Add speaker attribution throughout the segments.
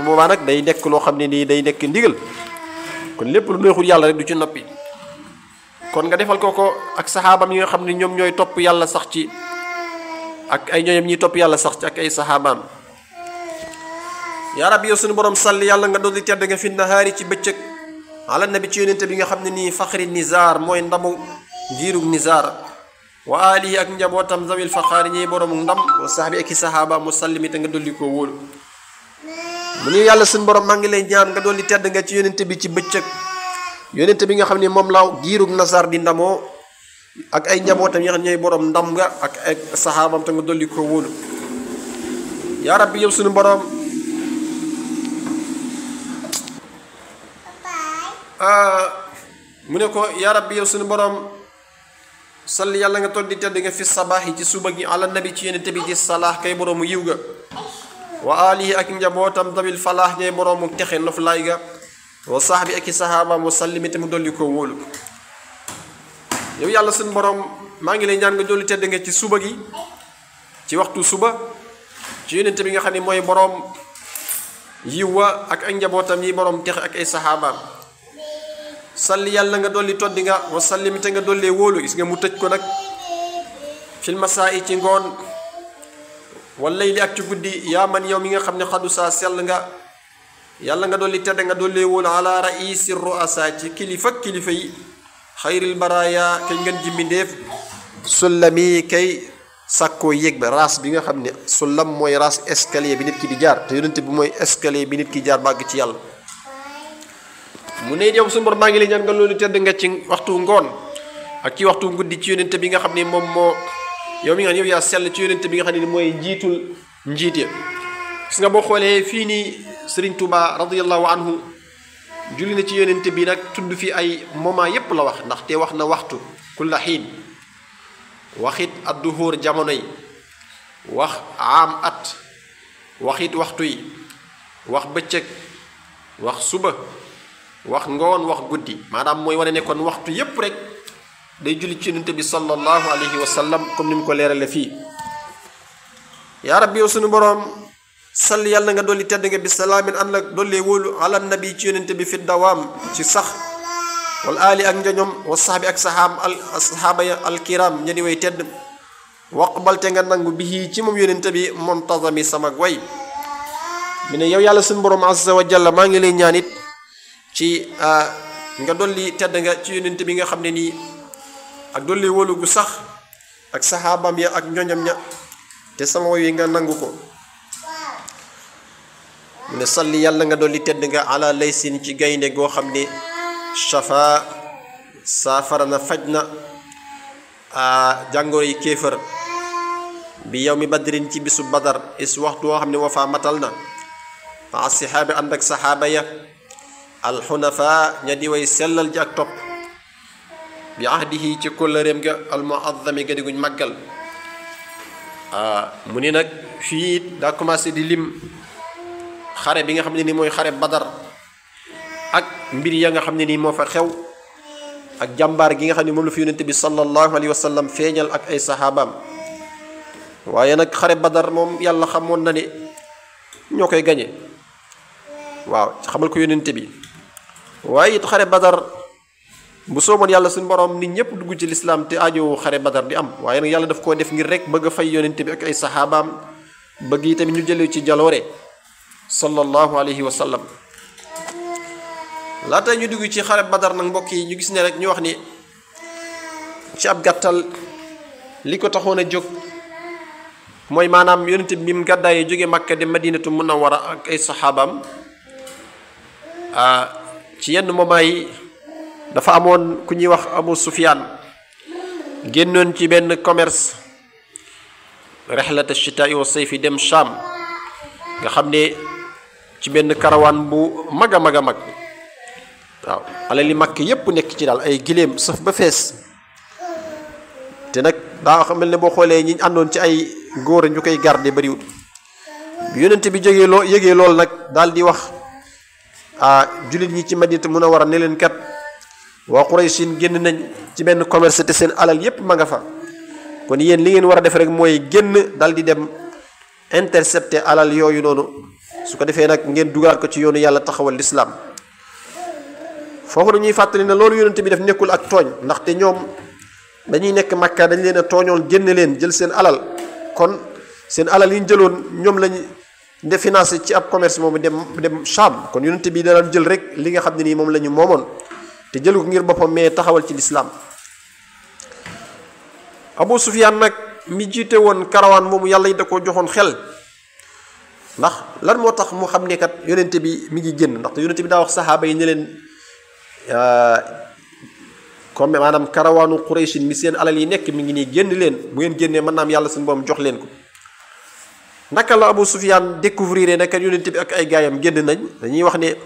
Speaker 1: bu boobaa nag day nekk loo xam ne nii day nekk ndigal kon lépp lu neexul yàlla rek du ci noppi kon nga defal ko ko ak saxaabam yi nga xam ne ñoom ñooy topp yàlla sax ci ak ay ñooñam ñiy topp yàlla sax ci ak ay saxaabaam yaa rabbi yow suñu borom salli yàlla nga doon di tedd nga fi nahaari ci bëccëg ala nabi ci yonente bi nga xam ne nii faxri nizaar mooy ndamu njiirug nizaar wa alihi ak njabootam zawil faxaari ñiy borom ndam wa saxbi ak i saxaaba mu sallimi te nga dolli koo wóolu mu ni yàlla suñu borom maa ngi lay ñaan nga doon di tedd nga ci yonente bi ci bëccëg yonente bi nga xam ne moom laaw giirug nasaar di ndamoo ak ay njabootam yi nga xam ñooy borom ndam nga ak ay saxaabam te nga dolli koo wóolu yaa rabbi yow suñu borom mu ne ko yaa rabbi yow suñu borom salli yàlla nga toll di tedd nga fi sabaax yi ci suba gi ala nabi ci yonente bi ci salaax kay boroomu yiw ga wa alihi ak njabootam dabil falaax ñay boroomu texe noflaay ga wa sahbi ak i sahabaam wa sallimi te mu dolli koo wóolu yow yàlla suñu borom maa ngi lay ñaan nga dolli tedd nga ci suba gi ci waxtu suba ci yonente bi nga xam ne mooy boroom yiw wa ak ak njabootam yi boroom texe ak ay sahabaam salli yàlla nga dolli toddi nga wa sallimi te nga dollee wóolu gis nga mu tëj ko nag fil masaa yi ci ngoon walay li ak ci guddi yaa man yow mi nga xam ne xadu saa sell nga yàlla nga dolli tedd nga dollee wóolu ala raisi ruasa ci kilifa kilifa yi xayril baraya kay ngeen jimbi ndéef sullami kay sàkkoo yéeg ba raas bi nga xam ne sullam mooy raas escalier bi nit ki di jaar te yonente bi mooy escalier bi nit ki jaar bàgg ci yàlla mu ne yow suñu borom maa ngi lay ñaan nga loolu tedd nga ci waxtu ngoon ak ci waxtu guddi ci yonente bi nga xam ne moom moo yow mi nga xam ne yow yaa sell ci yonente bi nga xam ne mooy njiitul njiit ya gis nga boo xoolee fii nii Serigne Touba radiyallahu anhu julli na ci yonente bi nag tudd fi ay moment yépp la wax ndaxte wax na waxtu kulla xiin waxit adduhóor jamono yi wax aam at waxit waxtu yi wax bëccëg wax suba wax ngoon wax guddi maanaam mooy wane ne kon waxtu yépp rek day julli ci yonente bi sallallahu alayhi wa sallam comme ni mu ko leerale fii yaa rabbi yow sunu boroom salli yàlla nga dolli tedd nga bi salaamin ànd ak dollee wóolu ala nabi ci yonente bi fi dawaam ci sax wal aali ak njoñom wa saxbi ak saxaam al saxaaba ya alkiram ña di way tedd waqbalte nga nangu bihi ci moom yonente bi montazami sama way mu ne yow yàlla sunu boroom azza wa jalla maa ngi lay ñaan it ci nga dolli tedd nga ci yonente bi nga xam ne nii ak dolli wóolu gu sax ak saxaabam ya ak ñoñam ña te sama woy wi nga nangu ko mu ne salli yàlla nga dolli tedd nga ala laysin ci gaynde goo xam ne shafa saafara na faj na jàngoro yi kéefër bi yow mi badrin ci bisu badar is waxtu woo xam ne wafaa matal na maa sixaabi ànd ak saxaaba ya alxunafa ña di way sellal ji ak topp bi ahdihi ci kóllëreem ga almuazzami ga diguñ màggal mu ni nag fii daa commencé di lim xare bi nga xam ne ni mooy xare badar ak mbir ya nga xam ne nii moo fa xew ak jàmbaar gi nga xam ne moom la fi yonente bi sallallahu alayhi wa sallam feeñal ak ay saxaabaam waaye nag xare badar moom yàlla xamoon na ne ñoo koy gañe waaw xamal ko yonente bi waaye it xare badar bu sooboon yàlla suñu borom nit ñëpp dugg ci lislaam te aajo xare badar di am waaye nag yàlla daf koo def ngir rek bëgg a fay yonente bi ak ay saxaabaam bëgg yi tamit ñu jëlee ci jaloore sallallahu alayhi wa sallam laata ñu dugg ci xare badar nag mbokk yi ñu gis ne rek ñu wax ni ci ab gàttal li ko taxoon a jóg mooy maanaam yonente bi mu gàddaayee jóge Makka dem Madinatu Munawwara ak ay saxaabaam ci yenn moment yi dafa amoon ku ñuy wax Abu Sufyaan génnoon ci benn commerce rexlata chitaai wa sayfi dem Sham nga xam ne ci benn karawaan bu mag a mag a mag waaw alal li mag yépp nekk ci daal ay giléem saf ba fees te nag daa xam mel ne boo xoolee ñi àndoon ci ay góor ñu koy garde bariwul bi yonente bi jógee loo yëgee loolu nag daal di wax ah jullit ñi ci Madinatu Munawwara ne leen kat waa Quraysin génn nañ ci benn commerce te seen alal yépp ma nga fa kon yéen li ngeen war a def rek mooy génn dal di dem intercepter alal yooyu noonu su ko defee nag ngeen dugalaat ko ci yoonu yàlla taxawal lislaam foofu dañuy fàttali ne loolu yonent bi def nekkul ak tooñ ndaxte ñoom dañuy nekk makka dañ leen a tooñoon génne leen jël seen alal kon seen alal yi ñu jëloon ñoom lañ de financé ci ab commerce moomu dem dem Cham kon yonent bi daan jël rek li nga xam ne nii moom la ñu moomoon te jëlu ko ngir boppam mais taxawal ci lislaam Abu Sufyaan nag mi jiite woon karawaan moomu yàlla yi da ko joxoon xel ndax lan moo tax mu xam ne kat yonent bi mi ngi génn ndaxte yonent bi daa wax saxaaba yi ne leen comme maanaam karawaanu Qurayshin mi seen alal yi nekk mi ngi nii génn leen bu ngeen génnee mën naa am yàlla suñu boom jox leen ko naka la Abu Sufyaan découvrir ne kat yonent bi ak ay gaayam génn nañ dañuy wax ne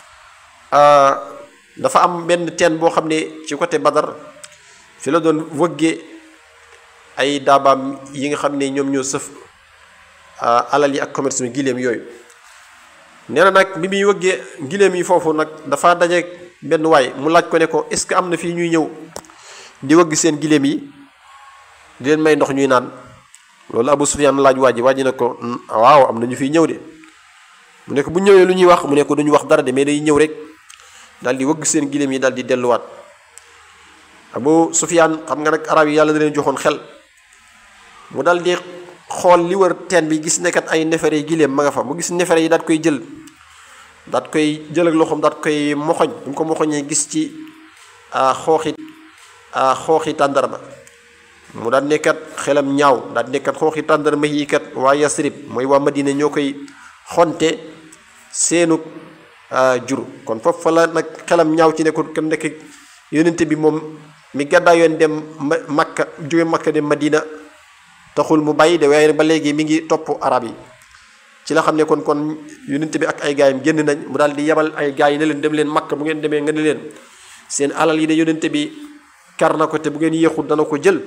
Speaker 1: dafa am benn teen boo xam ne ci côté Badar fi la doon wëgge ay daabaam yi nga xam ne ñoom ñoo sëf alal yi ak commerce mi giléem yooyu nee na nag bi muy wëggee giléem yi foofu nag dafa daje benn waay mu laaj ko ne ko est-ce que am na fii ñuy ñëw di wëgg seen giléem yi di leen may ndox ñuy naan loolu Abu Sufyaan laaj waa ji waa ji ne ko waaw am na ñu fiy ñëw de mu ne ko bu ñëwee lu ñuy wax mu ne ko duñu wax dara de mais day ñëw rek daal di wëgg seen giléem yi daal di delluwaat Abu Sufyaan xam nga nag arab yi yàlla da leen joxoon xel mu daal di xool li wër teen bi gis nekkat ay nefere yi giléem ma nga fa mu gis nefere yi daat koy jël daat koy jël ak loxoom daat koy moxoñ bu mu ko moxoñee gis ci xooxi xooxi tàndarma mu daal nekkat xelam ñaaw daal nekkat xooxi tàndarma yi kat waa Yasrib mooy waa Madina ñoo koy xonte seenu jur kon foofu fa la nag xelam ñaaw ci nekkul kon nekk yonente bi moom mi gàddaa yoon dem Makka jóge Makka dem Madina taxul mu bàyyi de waaye ba léegi mi ngi topp arab yi ci la xam ne kon kon yonent bi ak ay gaayam génn nañ mu daal di yebal ay gaay yi ne leen dem leen makka bu ngeen demee nga ne leen seen alal yi de yonent bi kar na ko te bu ngeen yéexul dana ko jël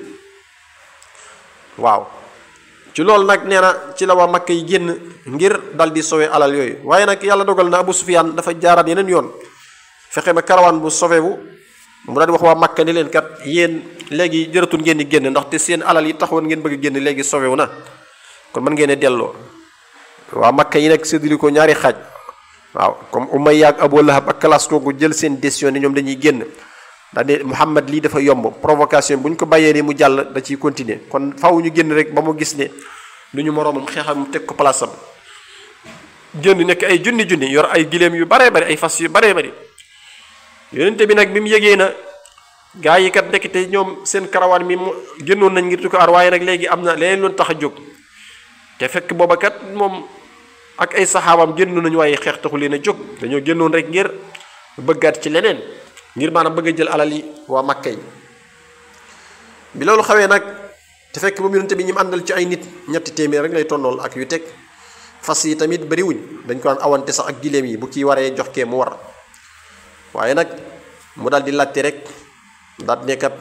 Speaker 1: waaw ci loolu nag nee na ci la waa makka yi génn ngir dal di sowe alal yooyu waaye nag yàlla dogal na Abu Sufyaan dafa jaaraat yeneen yoon fexe ba karawaan bu sowewu mu daal di wax waa makka ni leen kat yéen léegi jëratul ngeen di génn ndaxte seen alal yi taxawoon ngeen bëgg génn léegi sowewu na kon mën ngeen a delloo waa makka yi nag séddali ko ñaari xaaj waaw comme Umayya ak Abu Lahab ak classe kooku jël seen décision ne ñoom dañuy génn daal ne Muhammad lii dafa yomb provocation bu ñu ko bàyyee ni mu jàll da ciy continuer kon faaw ñu génn rek ba mu gis ne lu ñu moroomam xeexam mu teg ko place am génn nekk ay junni junni yor ay giléem yu baree bari ay fas yu baree bari yonente bi nag bi mu yëgee na gaa yi kat ndekete ñoom seen karawaan mi mu génnoon nañ ngir di ko ar waaye nag léegi am na leneen loon tax a jóg te fekk booba kat moom ak ay saxaabam génnoon nañu waaye xeex taxu leen a jóg dañoo génnoon rek ngir bëggaat ci leneen ngir maanaam bëgg a jël alal yi waa Makka yi bi loolu xawee nag te fekk moom yonente bi ñi mu àndal ci ay nit ñetti téeméer rek lay tonnool ak yu teg fas yi tamit bariwuñ dañ ko daan awante sax ak giléem yi bu kii waree jox kee mu war waaye nag mu daal di laajte rek daal di nekkat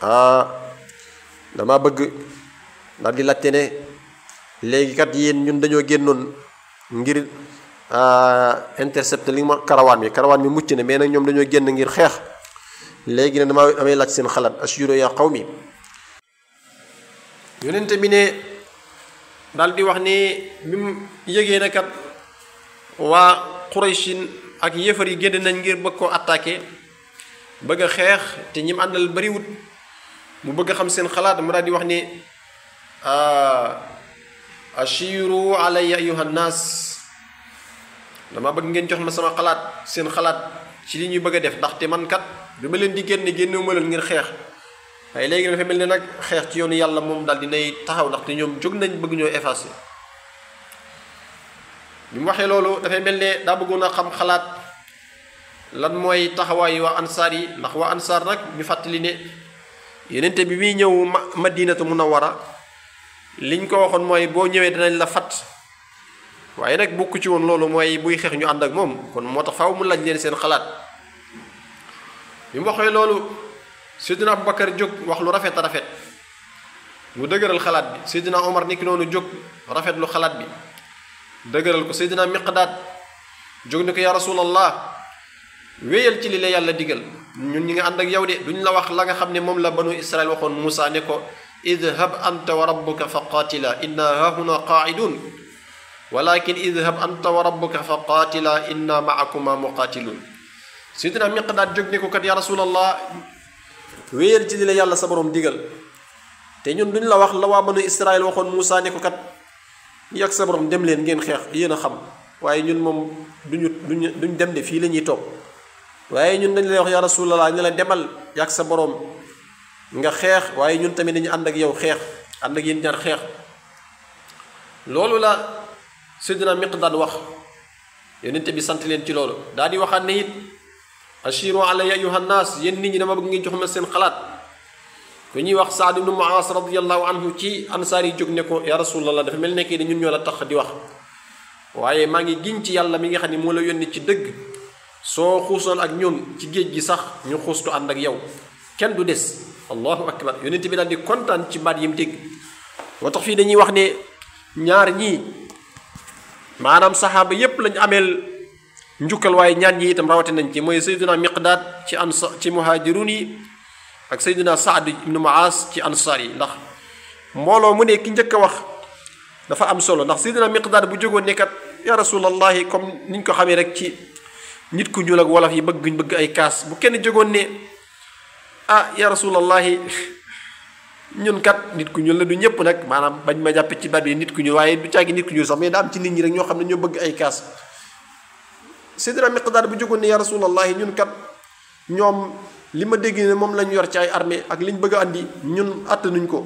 Speaker 1: dama bëgg daal di laajte ne léegi kat yéen ñun dañoo génnoon ngir intercepter li ma karawaan bi karawaan bi mucc na mais nag ñoom dañoo génn ngir xeex léegi ne dama damay laaj seen xalaat ashuro ya qawmi yonente bi ne daal di wax ni bi mu yëgee ne kat waa Qurayshin ak yëfar yi génn nañ ngir bëgg koo attaqué bëgg a xeex te ñi mu àndal bariwut mu bëgg a xam seen xalaat mu daal di wax ni ashiru alayya ayuha nnaas dama bëgg ngeen jox ma sama xalaat seen xalaat ci li ñuy bëgg a def ndaxte man kat bi ma leen di génne génnewu ma leen ngir xeex waaye léegi dafa mel ne nag xeex ci yoonu yàlla moom daal dinay taxaw ndaxte ñoom jóg nañ bëgg ñoo effacé bi mu waxee loolu dafay mel ne daa bëggoon a xam xalaat lan mooy taxawaayu waa ansaar yi ndax waa ansaar nag ñu fàttali ne yenente bi muy ñëw ma madinatu munawwara liñ ko waxoon mooy boo ñëwee dinañ la fat waaye nag bokku ci woon loolu mooy buy xeex ñu ànd ak moom kon moo tax faaw mu laaj leen seen xalaat bi mu waxee loolu Seydina Abubakar jóg wax lu rafet a rafet mu dëgëral xalaat bi Seydina Omar niki noonu jóg rafet lu xalaat bi dëgëral ko Seydina Miqdaad jóg ni ko yaa rasulallah wéyal ci li la yàlla digal ñun ñi nga ànd ak yow de duñ la wax la nga xam ne moom la banu Israel waxoon Moussa ne ko idhab anta wa rabbuka fa qaatila inna hahuna qaaidun walakin idhab anta wa rabbuka fa qaatila inna maakuma muqaatilun sidina miqdaad jóg ne ko kat ya rasulallah wéyal ci di la yàlla sa borom digal te ñun duñ la wax la waa banu israel waxoon Moussa ne ko kat yàgg sa borom dem leen ngeen xeex yéen a xam waaye ñun moom duñu duñ duñ dem de fii la ñuy toog waaye ñun dañ lay wax ya rasulallah ne la demal yàgg sa borom nga xeex waaye ñun tamit dañu ànd ak yow xeex ànd ak yéen ñaar xeex loolu la Seydina Miqdaad wax yonent bi sant leen ci loolu daal di waxaat ne it ashiru alayya ayuha nnaas yéen nit ñi dama bëgg ngeen jox ma seen xalaat ku ñuy wax Saad ibnu Muaas radiallahu anhu ci ansaar yi jóg ne ko ya rasulallah dafa mel nekk ne ñun ñoo la tax di wax waaye maa ngi giñ ci yàlla mi nga xam ne moo la yónni ci dëgg soo xuusoon ak ñun ci géej gi sax ñu xuustu ànd ak yow kenn du des allahu akbar yonent bi daal di kontaan ci baat yi mu dégg moo tax fii dañuy wax ne ñaar ñii maanaam saxaaba yépp lañ ameel njukkal waaye ñaan ñi itam rawate nañ ci mooy sayduna miqdaad ci ansa ci muhajirun yi ak sayduna saad ibnu muaas ci ansaar yi ndax mbooloo mu ne ki njëkk a wax dafa am solo ndax sayduna miqdaad bu jógoon nekkat ya rasulallahi comme niñ ko xamee rek ci nit ku ñuul ak wolof yi bëgg bëgg ay kaas bu kenn jógoon ne ah ya rasulallahi ñun kat nit ku ñuul la du ñëpp nag maanaam bañ ma jàppe ci baat bi nit ku ñuul waaye du caagi nit ku ñuul sax mais daa am ci nit ñi rek ñoo xam ne ñoo bëgg ay kaas Seydina Miqdaad bu jógoon ne ya rasulallahi ñun kat ñoom li ma dégg ne moom lañ yor ci ay armée ak liñ bëgg a andi ñun àttanuñ ko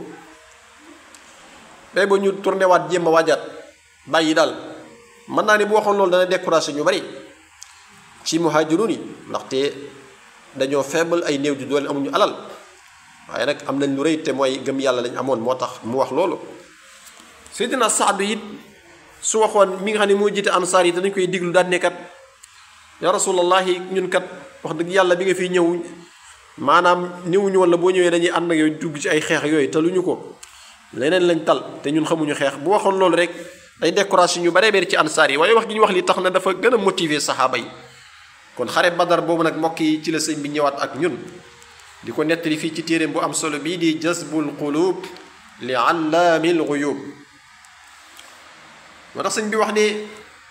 Speaker 1: day ba ñu tourné waat jéem a waajaat bàyyi daal mën naa ne bu waxoon loolu dana découragé ñu bari ci muhajirun yi ndaxte dañoo faible ay néew di doole amuñu alal waaye nag am nañ lu rëy te mooy gëm yàlla lañ amoon moo tax mu wax loolu Seydina Saad it su waxoon mi nga xam ne moo jiite ansaar yi danañ koy diglu daan nekkat ya rasulallahi ñun kat wax dëgg yàlla bi nga fiy ñëw maanaam ñëwuñu woon la boo ñëwee dañuy ànd ak yooyu dugg ci ay xeex yooyu te lu ñu ko leneen lañ tal te ñun xamuñu xeex bu waxoon loolu rek day découragé ñu baree bari ci ansaar yi waaye wax gi ñu wax li tax na dafa gën a motiver saxaaba yi kon xare badar boobu nag mbokk yi ci la sëñ bi ñëwaat ak ñun di ko nettali fii ci téeréem bu am solo bii di jazbul qulub li allaamil guyub moo tax sëñ bi wax ni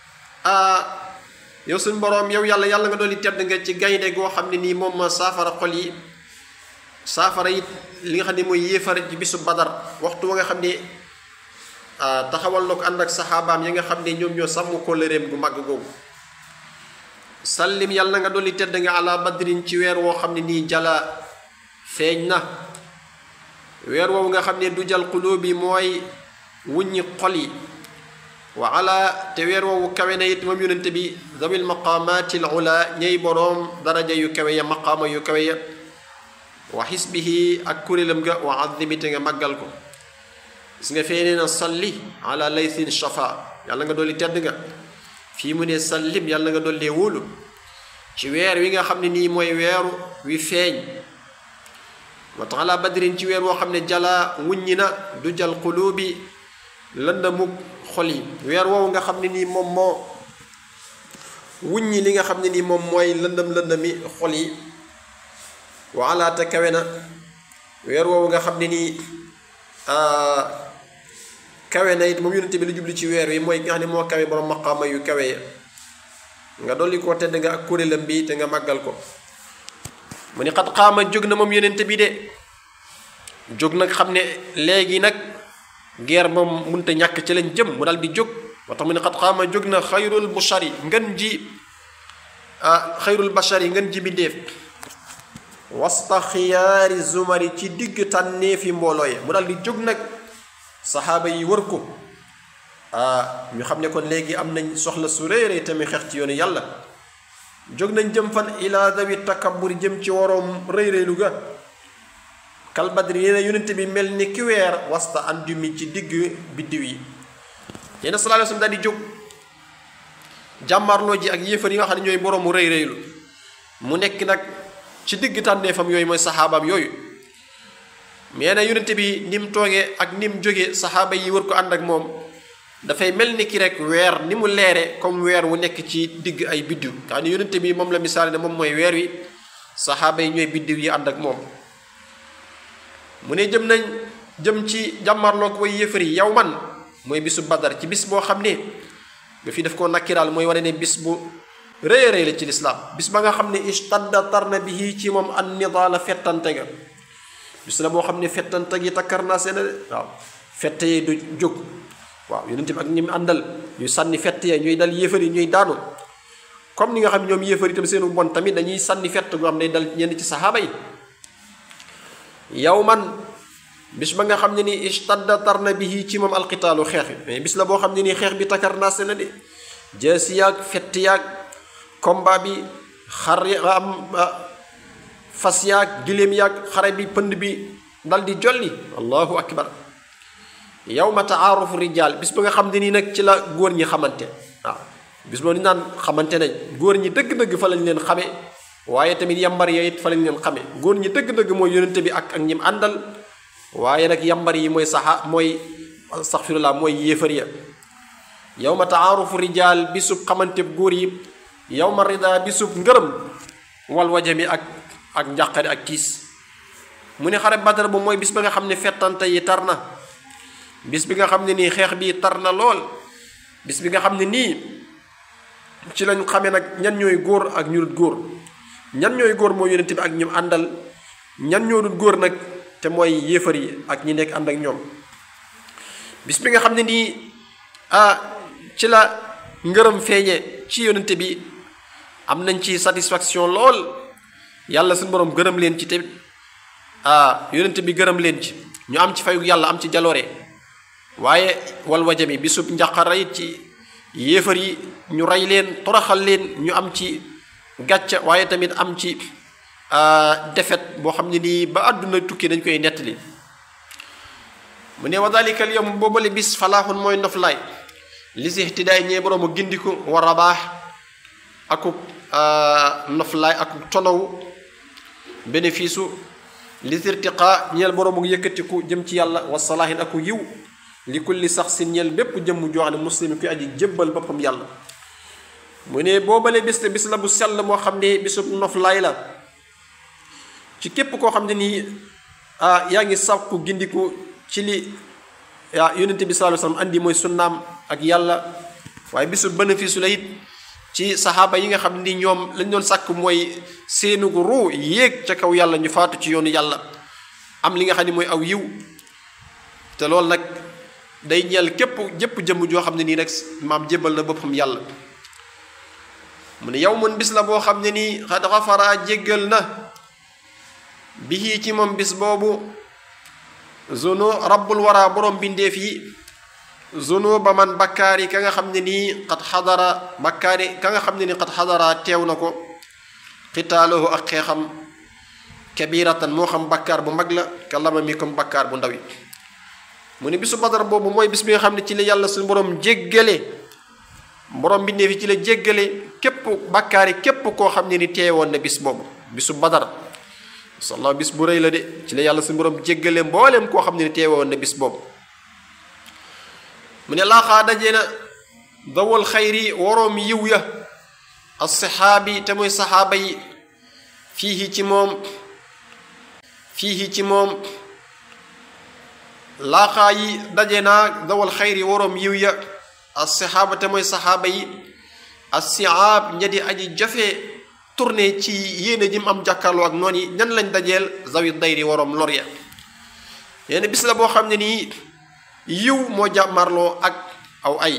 Speaker 1: yow suñ boroom yow yàlla yàlla nga dolli tedd nga ci gaynde goo xam ne nii moom ma saafara xol yi saafara it li nga xam ne mooy yéefar ci bisu badar waxtu wa nga xam ne taxawal na ko ànd ak saxaabaam yi nga xam ne ñoom ñoo sàmm kóllëreem gu màgg googu sallim yàlla nga dolli tedd nga ala badrin ci weer woo xam ne nii jala feeñ na weer woowu nga xam ne du jal xulóob yi mooy wuññi xol yi wa ala te weer woowu kawe na it moom yonente bi zawil maqaamaati al ula ñey boroom daraja yu kawe ya maqaama yu kawe ya wa xisbihi ak kuréelam ga wa azimi te nga màggal ko gis nga fee nee na salli ala laythin shafa yàlla nga dolli tedd nga fii mu ne sallim yàlla nga dollee wóolu ci weer wi nga xam ne nii mooy weeru wi feeñ wa tax ala badrin ci weer woo xam ne jala wuññi na du jal xuluubi lëndamug xol yi weer woowu nga xam ne nii moom moo wuññi li nga xam ne nii moom mooy lëndam lëndami xol yi wa ala te kawe na weer woowu nga xam ne nii kawe na it moom yonente bi lu jubli ci weer wi mooy nga xam ne moo kawe borom maqaama yu kawe ya nga dolli koo tedd nga ak kuréelam bi te nga màggal ko mu ni xat xaama jóg na moom yonente bi de jóg nag xam ne léegi nag guerre moom mënta ñàkk ci lañ jëm mu dal di jóg moo tax mu ne xat xaama jóg na xayrul bushari ngën ji ah xayrul bashari ngën ji bindéef wasta xiyaari zumari ci digg tànneefi mbooloo ya mu dal di jóg nag saxaaba yi wër ko ah ñu xam ne kon léegi am nañ soxla su réeree tamit xeex ci yoonu yàlla jóg nañ jëm fan ilaa dawi takabbur jëm ci waroom rëy rëylu ga kal badri nee na yonent bi mel ni ki weer wasta andumi ci digg biddiw yi yéena sallallahu alayhi wasallam daal di jóg jàmmarloo ji ak yéefar yi nga xam ne ñooy boroomu rëy rëylu mu nekk nag ci digg tànneefam yooyu mooy saxaabaam yooyu mais na yonent bi ni mu toogee ak ni mu jógee saxaaba yi wër ko ànd ak moom dafay mel ni ki rek weer ni mu leere comme weer wu nekk ci digg ay biddiw nga xam ne yonent bi moom la misaal ne moom mooy weer wi saxaaba yi ñooy biddiw yi ànd ak moom mu ne jëm nañ jëm ci jàmmarloog way yëfar yi yow man mooy bisu badar ci bis boo xam ne nga fii def koo nakkiraal mooy wane ne bis bu rëy a rëy la ci lislaam bis ba nga xam ne istadda tarna bihi ci moom an nidaala fettante ga bis la boo xam ne fettante gi takkar naa seen de waaw fette yi du jóg waaw yonent bi ak ñi mu àndal ñuy sànni fett ya ñuy dal yéefar yi ñuy daanu comme ni nga xam ne ñoom yéefar itam seenu bon tamit dañuy sànni fett goo xam ne dal ñenn ci saxaaba yi yow man bis ba nga xam ne ni istadda tarna bihi ci moom alqitaalu xeex bi mais bis la boo xam ne nii xeex bi takkar naa seen de jeesi yaag fett yaag combat bi xar am fas yaag giléem yaag xare bi pënd bi dal di jolli allahu akbar yawma taarufu rijal bis ba nga xam ne nii nag ci la góor ñi xamante waaw bis boo ni naan xamante nañ góor ñi dëgg-dëgg fa lañ leen xame waaye tamit yambar ya it fa lañ leen xame góor ñi dëgg-dëgg mooy yonente bi ak ak ñim àndal waaye nag yambar yi mooy saxa mooy astaxfirullah mooy yéefar ya yawma taarufu rijal bisub xamante góor yi yawma rida bisub ngërëm wal wajami ak ak njàqare ak tiis mu ne xare badar bu mooy bis ba nga xam ne fettante yi tar na bis bi nga xam ne nii xeex bi tar na lool bis bi nga xam ne nii ci lañ xamee nag ñan ñooy góor ak ñu dul góor ñan ñooy góor mooy yonent bi ak ñum àndal ñan ñoo dul góor nag te mooy yéefar yi ak ñi nekk ànd ak ñoom bis bi nga xam ne nii ah ci la ngërëm feeñe ci yonent bi am nañ ci satisfaction lool yàlla suñu borom gërëm leen ci te ah yonent bi gërëm leen ci ñu am ci fayu yàlla am ci jaloore waaye wal wajami bisub njaqara it ci yéefar yi ñu rey leen toroxal leen ñu am ci gàcca waaye tamit am ci defet boo xam ne nii ba àdduna tukki dañ koy nettali mu ne wa dalika al yawm boobale bis falaaxun mooy noflaay li si ihtidaay ñee boroomu gindiku wa rabaax akub noflaay akub tonow bénéfice u li irtiqaa ñeel boroomu yëkkatiku jëm ci yàlla wa salaahin aku yiw li kulli sax si ñeel bépp jëmm joo xam ne muslim kuy aji jébbal boppam yàlla mu ne boobale bis la bis la bu sell moo xam ne bisub noflaay la ci képp koo xam ne nii ah yaa ngi sàkku gindiku ci li ah yonente bi sallallahu alayhi wasallam andi mooy sunnaam ak yàlla waaye bisu bénéfice la it ci saxaaba yi nga xam ni ñoom lañ doon sàkk mooy seenu ruu yéeg ca kaw yàlla ñu faatu ci yoonu yàlla am li nga xam ne mooy aw yiw te loolu nag day ñeel képp jëpp jëmm joo xam ne nii rek maam jébbal na boppam yàlla mu ne yow mun bis la boo xam ne nii xad xafara jéggal na bihi ci moom bis boobu zono rabbul wara borom bindeef yi zono ba man bakkaar yi ka nga xam ne nii xat xadara bakkaar yi ka nga xam ne nii xat xadara teew na ko xitaalahu ak xeexam kabiratan moo xam bakkaar bu mag la ka lama mi comme bakkaar bu ndaw yi mu ne bisu badar boobu mooy bis bi nga xam ne ci la yàlla suñu borom jéggale borom bindeef yi ci la jéggale képp bakkaar yi képp koo xam ne ni teewoon na bis boobu bisu badar sallaaw bis bu rëy la de ci la yàlla suñu borom jéggale mbooleem koo xam ne ni teewoon na bis boobu mu ne laaxaa dajee na dawal xayri waroom yiw ya assaxaabi te mooy saxaaba yi fii ci moom fii ci moom laaxaa yi daje naa dawal xayri waroom yiw ya assaxaaba te mooy saxaaba yi assiaab ña di aji jafe tourné ci yéene ji mu am jàkkaarloo ak noonu yi ñan lañ dajeel zawi dayri waroom lor ya yenn bis la boo xam ne nii yiw moo jàmmarloo ak aw ay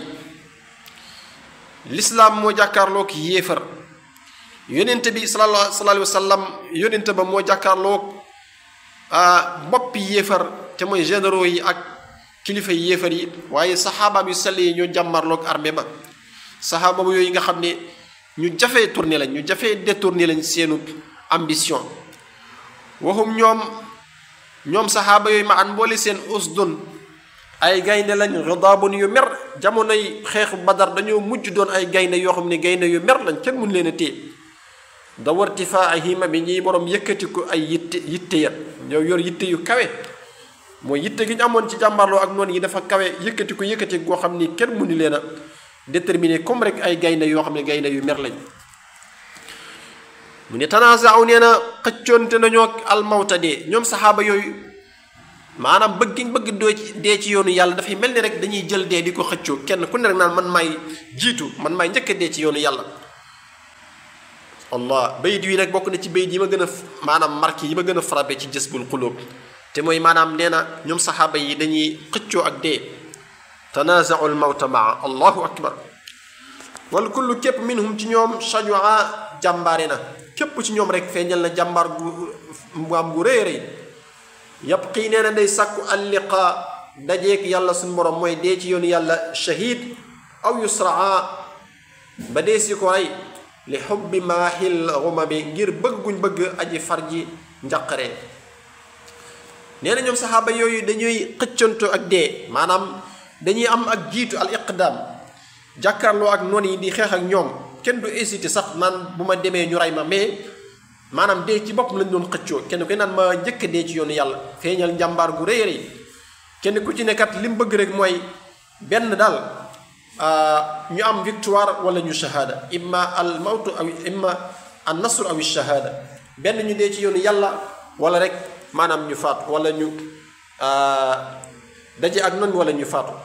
Speaker 1: lislaam moo jàkkaarloo ki yéefar yonente bi sallallahu alayhi wa sallam yonente ba moo jàkkaarloo boppi yéefar te mooy généraux yi ak kilifa yi yéefar yi waaye saxaabaam yu sell yi ñoo jàmmarloo ak armée ba saxaaba ba yooyu nga xam ne ñu jafee tourné lañ ñu jafee détourné lañ seenu ambition waxum ñoom ñoom saxaaba yooyu ma an mboole seen usdun ay gaynde lañ ridaabun yu mer jamonoy xeexu badar dañoo mujj doon ay gaynde yoo xam ne gaynde yu mer lañ kenn mun leen a téye da wartifaa hima bi ñiy borom yëkkati ko ay yitte yitte ya ñoo yor yitte yu kawe mooy yitte gi ñu amoon ci jàmbarloo ak noonu yi dafa kawe yëkkati ko yëkkati goo xam ni kenn mënu leen a déterminer comme rek ay gaynde yoo xam ne gaynde yu mer lañ mu ne tanazaaw nee na xëccoonte nañoo ak almawta dee ñoom saxaaba yooyu maanaam bëgg gi bëgg doo ci dee ci yoonu yàlla dafay mel ni rek dañuy jël dee di ko xëccoo kenn ku ne rek naan man maay jiitu man maay njëkk a dee ci yoonu yàlla allah bayit wi nag bokk na ci bayit yi ma gën a maanaam marqué yi ma gën a frappé ci jësbul xulóob te mooy maanaam nee na ñoom saxaaba yi dañuy xëccoo ak dee tanaazau lmawta maa allahu akbar wal kullu képp minhum ci ñoom shajua jàmbaare na képp ci ñoom rek feeñal na jàmbaar gu mbaam gu rëy rëy yàpp xii nee na day sàkku alliqa dajeek yàlla suñ borom mooy dee ci yoonu yàlla shahid aw yusraa ba dee si ko rey li xubbi maahil xuma bi ngir bëgguñ bëgg aji farji njaqare nee na ñoom saxaaba yooyu dañuy xëccanto ak dee maanaam dañuy am ak jiitu al iqdaam jàkkaarloo ak noon yi di xeex ak ñoom kenn du hésité sax man bu ma demee ñu rey ma mais maanaam dee ci boppam lañ doon xëccoo kenn ku naan ma njëkk dee ci yoonu yàlla feeñal njàmbaar gu rëy rëy kenn ku ci nekkat li mu bëgg rek mooy benn daal ñu am victoire wala ñu shahada imma al mawtu aw imma an nasru aw shahada benn ñu dee ci yoonu yàlla wala rek maanaam ñu faatu wala ñu daje ak noonu wala ñu faatu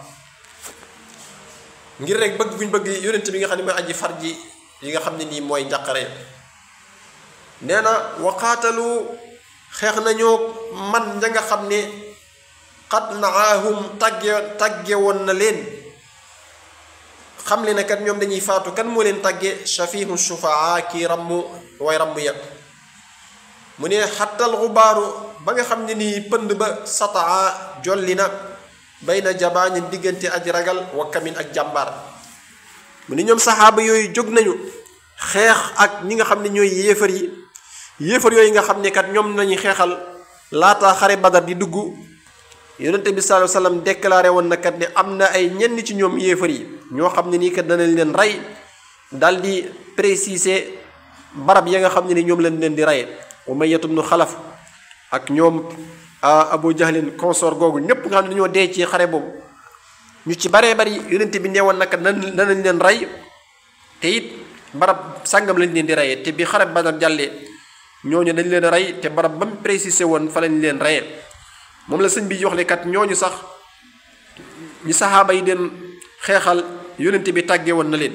Speaker 1: ngir rek bëgg guñ bëgg yonent bi nga xam ne mooy aji far ji yi nga xam ne nii mooy njàqare nee na waqaatalu xeex nañoo man ña nga xam ne xat naahum tàgge tàgge woon na leen xam le ne kat ñoom dañuy faatu kan moo leen tàgge shafihu shufaa kii ramm way ramm ya mu ne xattal xubaaru ba nga xam ne nii pënd ba sataa jolli na bay na jabaañi diggante aji ragal wa kamin ak jàmbaar mu ne ñoom saxaaba yooyu jóg nañu xeex ak ñi nga xam ne ñooy yéefar yi yéefar yooyu nga xam ne kat ñoom lañuy xeexal laata xare badar di dugg yonente bi sallallahu alayhi wasallam déclaré woon na kat ne am na ay ñenn ci ñoom yéefar yi ñoo xam ne nii kat danañ leen rey dal di préciser barab ya nga xam ne ni ñoom lañ leen di reye Umayyatu bnu Xalaf ak ñoom Abu Jahlin consort googu ñépp nga xam ne dañoo dee ci xare boobu ñu ci baree bari yonente bi neewoon na kat danañ leen rey te it barab sàngam lañ leen di reyee te bi xare Badar jàllee ñooñu dañ leen rey te barab ba mu préciser woon fa lañ leen reyee moom la sëñ bi wax le kat ñooñu sax ñi saxaaba yi den xeexal yonente bi tàggee woon na leen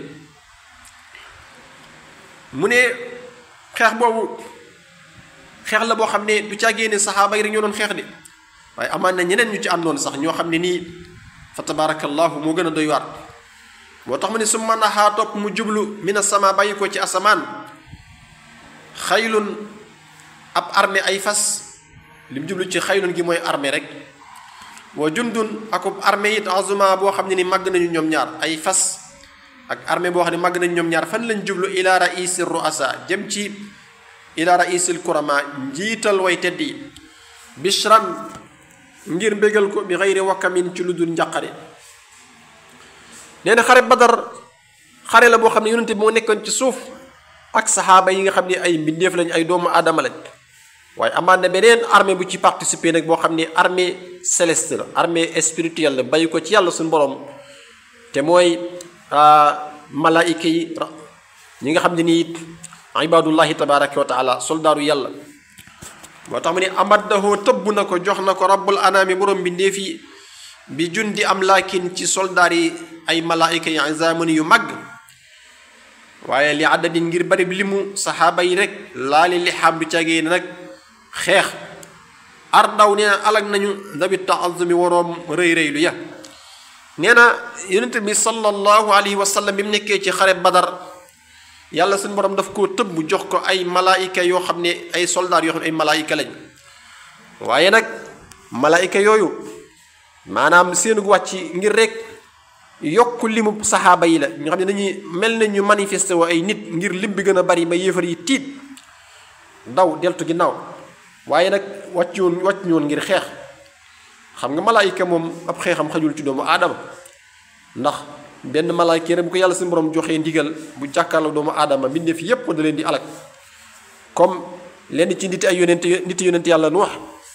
Speaker 1: mu ne xeex boobu xeex la boo xam ne du càggee ne saxaaba yi rek ñoo doon xeex de waaye amaan na ñeneen ñu ci àndoon sax ñoo xam ne nii fa tabarakallahu moo gën a doy waar moo tax mu ne su mën a xaa topp mu jublu mina sama bàyyi ko ci asamaan xaylun ab armée ay fas li mu jublu ci xaylun gi mooy armée rek wa jundun akub armée it azuma boo xam ne ni màgg nañu ñoom ñaar ay fas ak armée boo xam ne màgg nañu ñoom ñaar fan lañ jublu ila raisi ruasa jëm ci ila raisil kurama njiital way tedd yi bishran ngir mbégal ko bi xëyri wakkamin ci lu dul njàqare nee na xare badar xare la boo xam ne yonente bi moo nekkoon ci suuf ak saxaaba yi nga xam ne ay mbindeef lañ ay doomu aadama lañ waaye amaan na beneen armée bu ci participer nag boo xam ne armée céleste la armée spirituelle la bàyyi ko ci yàlla suñu borom te mooy malaayika yi ñi nga xam ne nii it ibadullahi tabaraka wa taala soldaaru yàlla moo tax mu ne amaddahu tëbb na ko jox na ko rabbul anaami borom mbindeef yi bi jundi am laakin ci soldaar yi ay malaayika yi zamani yu mag waaye li àddadin ngir bari bi limu saxaaba yi rek laali li xam du cagee nag xeex ar daw nee na alag nañu dabi taazumi waroom rëy rëylu ya nee na yonente bi sallallahu alayhi wa sallam bi mu nekkee ci xare badar yàlla suñu borom daf koo tëbb jox ko ay malaayika yoo xam ne ay soldaar yoo xam ne ay malaayika lañ waaye nag malaayika yooyu maanaam seenu wàcc ngir rek yokk limu saxaaba yi la ñu xam ne dañuy mel na ñu manifesté woo ay nit ngir lim bi gën a bari ba yéefar yi tiit daw deltu ginnaaw waaye nag wàcc woon wàcc woon ngir xeex xam nga malaayika moom ab xeexam xajul ci doomu aadama ndax benn malaayika rek bu ko yàlla suñu borom joxee ndigal bu jàkkaarloo doomu aadama mbindeef yépp da leen di alak comme lenn ci nit ay yonent nit yonent yàlla nu wax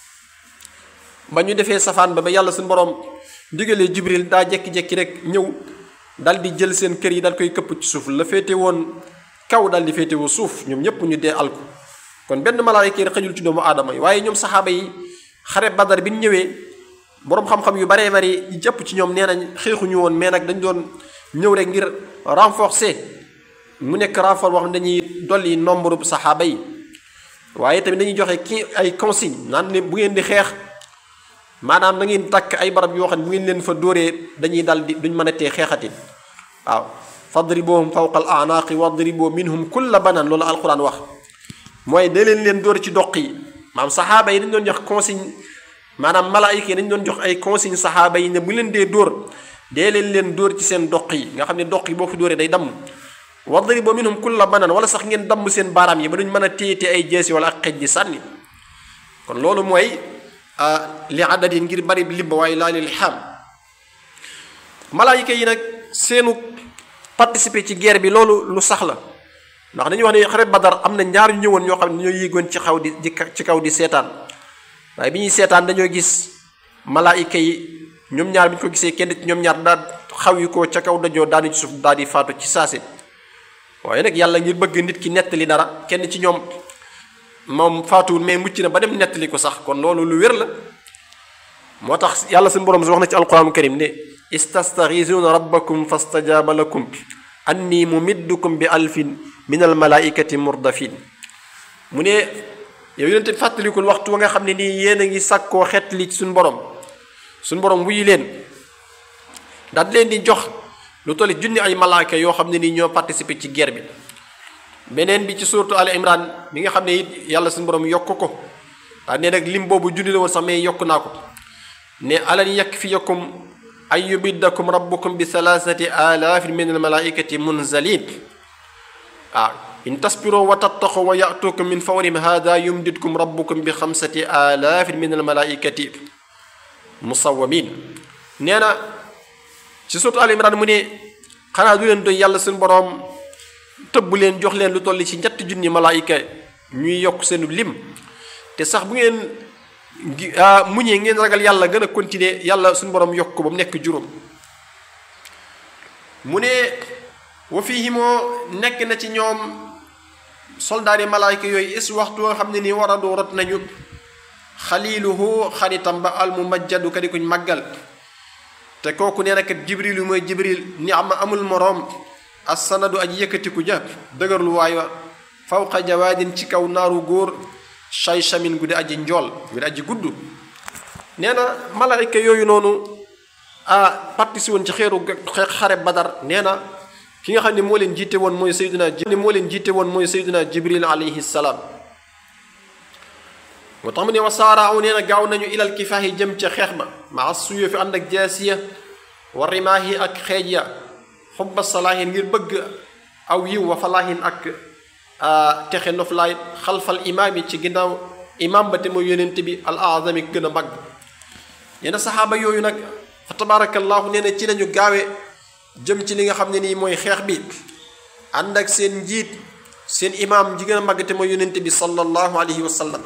Speaker 1: ba ñu defee safaan ba ba yàlla suñu borom ndigalee jibril daa jekki-jekki rek ñëw dal di jël seen kër yi dal koy këpp ci suuf la féete woon kaw dal di féete woo suuf ñoom ñépp ñu dee alku kon benn malaayika rek xajul ci doomu aadama yi waaye ñoom saxaaba yi xare badar bi ñu ñëwee boroom xam-xam yu baree bari ñu jëpp ci ñoom nee nañ xeexuñu woon mais nag dañ doon ñëw rek ngir renforcer mu nekk renfort boo xam ne dañuy dolli nombre saxaaba yi waaye tamit dañuy joxe ki ay consigne naan ne bu ngeen di xeex maanaam da ngeen takk ay barab yoo xam ne bu ngeen leen fa dóoree dañuy dal di duñ mën a tee xeexatin waaw fadribuhum fawqa al anaaqi wadribu minhum kulla banan loolu alquran wax mooy da leen leen dóor ci doq yi maanaam saxaaba yi dañ doon jox consigne maanaam malaayika yi dañ doon jox ay consigne saxaaba yi ne bu leen dee dóor dee leen leen dóor ci seen doq yi nga xam ne doq yi boo fi dóoree day damm wadribu minhum kulla banan wala sax ngeen damm seen baaraam yi ba duñ mën a téye ay jeesi wala ak xej di sànni kon loolu mooy li adadin ngir bari limba waaye laa lil xam malaayika yi nag seenu participer ci guerre bi loolu lu sax la ndax dañuy wax ne xare badar am na ñaar ñu ñëwoon ñoo xam ne ñoo yéegoon ci xaw di ci kaw di seetaan waaye bi ñuy seetaan dañoo gis malaayika yi ñoom ñaar bi ñu ko gisee kenn ci ñoom ñaar daal xaw yi ko ca kaw dajoo daanu ci suuf daal di faatu ci saase waaye nag yàlla ngir bëgg nit ki nettali dara kenn ci ñoom moom faatuwul mais mucc na ba dem nettali ko sax kon loolu lu wér la moo tax yàlla suñu borom si wax na ci alquranu karim ne istastaxiisuuna rabbakum fastajaaba lakum anni mumiddukum bi alfin min almalaikati murdafin mu ne yow yonente fàttalikul waxtu wa nga xam ne nii yéen a ngi sàkkoo xet li suñu borom suñu borom wuyu leen daal leen di jox lu tolli junni ay malaaka yoo xam ne nii ñoo participer ci guerre bi beneen bi ci suuratu al imran bi nga xam ne it yàlla suñu borom yokk ko daa ne nag lim boobu junni la woon sax mais yokk naa ko ne alan yakfiyakum an yubiddakum rabbukum bi thalathati alaafin min almalaikati munzalin waaw in tasbiroo wa tattaqoo wa yatukum min fawrim hada yumdidkum rabbukum bi xamsati alaafin min almalaikati musawamin nee na ci suuratu al imran mu ne xanaa du leen doy yàlla suñu borom tëbb leen jox leen lu toll ci ñetti junni malaayika ñuy yokk seenu lim te sax bu ngeen muñee ngeen ragal yàlla gën a continuer yàlla suñu borom yokk ko ba mu nekk juróom mu ne wa fiihi moo nekk na ci ñoom soldaari malaayika yooyu is waxtu nga xam ne nii war a doo rot nañu xaliluhu xaritam ba al mumajjadu ka di kuñ màggal te kooku nee na kat jibril mooy jibril ni am amul moroom assanadu aji yëkkatiku ja dëgërlu waay wa fawqa jawaadin ci kaw naaru góor shaychamin gu di aji njool gu di aji gudd nee na malaayka yooyu noonu a partisi woon ci xeeru xare badar nee na ki nga xam ne moo leen jiite woon mooy sayduna ne moo leen jiite woon mooy sayduna jibril alayhi salaam moo tax mu ne wa saaraaw nee na gaaw nañu ilal kifaahi jëm ca xeex ba maa suyo fi ànd ak jaasiya wa rimaahi ak xeej ya xubba salaahin ngir bëgg aw yiw wa falaahin ak texe noflaay xalfal imaam yi ci ginnaaw imaam ba te mooy yonent bi al azami gën a mag nee na saxaaba yooyu nag fa tabaarakallaahu nee na ci lañu gaawe jëm ci li nga xam ne nii mooy xeex bi ànd ak seen njiit seen imaam ji gën a mag te mooy yonent bi sallallahu alayhi wa sallam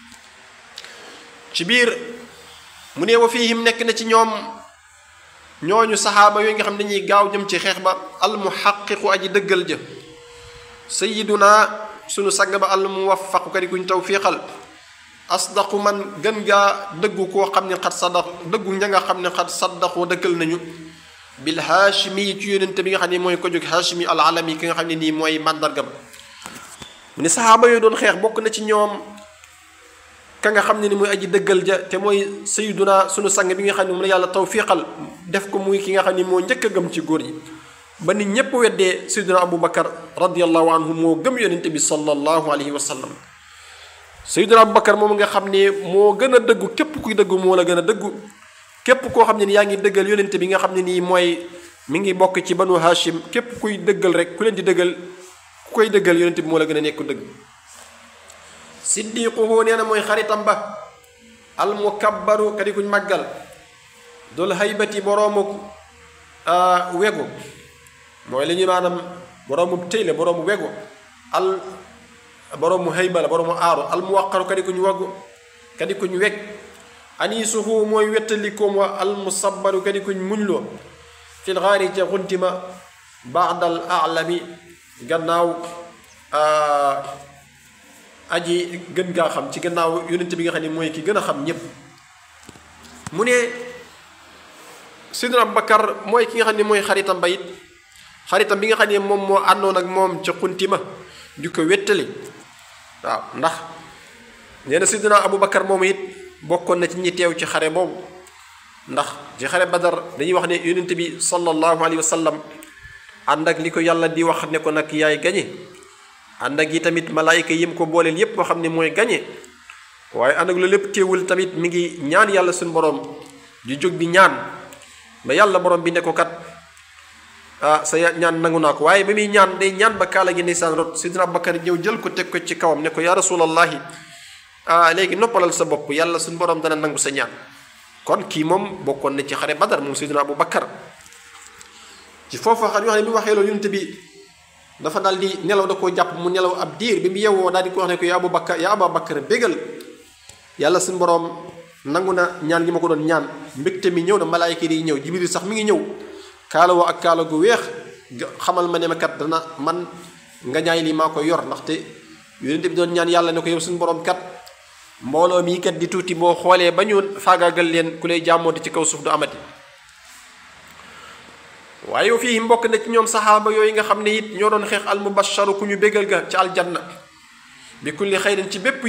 Speaker 1: ci biir mu ne wa fiihim nekk na ci ñoom ñooñu saxaaba yooyu nga xam ne dañuy gaaw jëm ci xeex ba al muhaqiqu aji dëggal ja sayiduna sunu sang ba al muwaffaqu kadi kuñ tawfiqal asdaqu man gën gaa dëggu koo xam ne xat saddaq dëggu ña nga xam ne xat saddaqu dëggal nañu bil haashimi yi ci yónente bi nga xam ne mooy ko jóg haashimi al alami ki nga xam ne nii mooy màndargam mu ne saxaaba yooyu doon xeex bokk na ci ñoom ka nga xam ne ni mooy aji dëggal ja te mooy sayiduna sunu sang bi nga xam ne moom la yàlla tawfiqal def ko muy ki nga xam ne moo njëkk a gëm ci góor yi ba nit ñépp weddee sayiduna abu bakar radiallahu anhu moo gëm yonente bi sallallahu alayhi wa sallam sayiduna abu bakar moom nga xam ne moo gën a dëggu képp kuy dëggu moo la gën a dëggu képp koo xam ne ni yaa ngi dëggal yonente bi nga xam ne nii mooy mi ngi bokk ci banu hashim képp kuy dëggal rek ku leen di dëggal ku koy dëggal yonente bi moo la gën a nekk dëgg siddiquhu nee na mooy xaritam ba almukabbaru kadi kuñ màggal dul haybati boroomu wegu mooy li ñu maanaam boroomu tëy la boroomu wegu al boroomu hayba la boroomu aaru almuwaqaru kadi kuñ wegu kadi kuñ weg anisuhu mooy wettalikoom wa almusabbaru kadi kuñ muñloo fil xaari ca xuntima baadal alami gannaaw aji gën gaa xam ci gannaaw yonent bi nga xam ne mooy ki gën a xam ñépp mu ne sidna abubakar mooy ki nga xam ne mooy xaritam ba it xaritam bi nga xam ne moom moo àndoon ak moom ca xuntima di ko wéttali waaw ndax nee na sidna abubakar moom it bokkoon na ci ñi teew ci xare boobu ndax ci xare badar dañuy wax ne yonent bi sallallahu alayhi wa sallam ànd ak li ko yàlla di wax ne ko nag yaay gañe ànd ak yi tamit malaayika yim ko booleel yépp moo xam ne mooy gañe waaye ànd ak loolu lépp teewul tamit mi ngi ñaan yàlla suñu borom di jóg di ñaan ba yàlla borom bi ne ko kat ah sa ñaan nangu naa ko waaye ba muy ñaan day ñaan ba kaala gi ndeysaan rot sidna Abubakar ñëw jël ko teg ko ci kawam ne ko yaa rasulallahi ah léegi noppalal sa bopp yàlla suñu borom dana nangu sa ñaan kon kii moom bokkoon na ci xare badar moom sidna Abubakar ci foofu xam yoo xam ne bi mu waxee loolu yonent bi dafa daal di nelaw da koo jàpp mu nelaw ab diir bi mu yewwoo daal di ko wax ne ko yaa Abubakar yaa Abubakar bégal yàlla suñu borom nangu na ñaan gi ma ko doon ñaan mbégte mi ñëw na malaayka yi ñëw jibril sax mi ngi ñëw kaala woo ak kaala gu weex xamal ma ne ma kat dana man nga ñaay lii maa ko yor ndaxte yonent bi doon ñaan yàlla ne ko yow suñu borom kat mbooloo mii kat di tuuti boo xoolee ba ñu faagaagal leen ku lay jàmmooti ci kaw suuf du amati waaye yow fii mbokk na ci ñoom saxaaba yooyu nga xam ne it ñoo doon xeex al mubasharu ku ñu bégal ga ci aljanna bi kulli xayrin ci bépp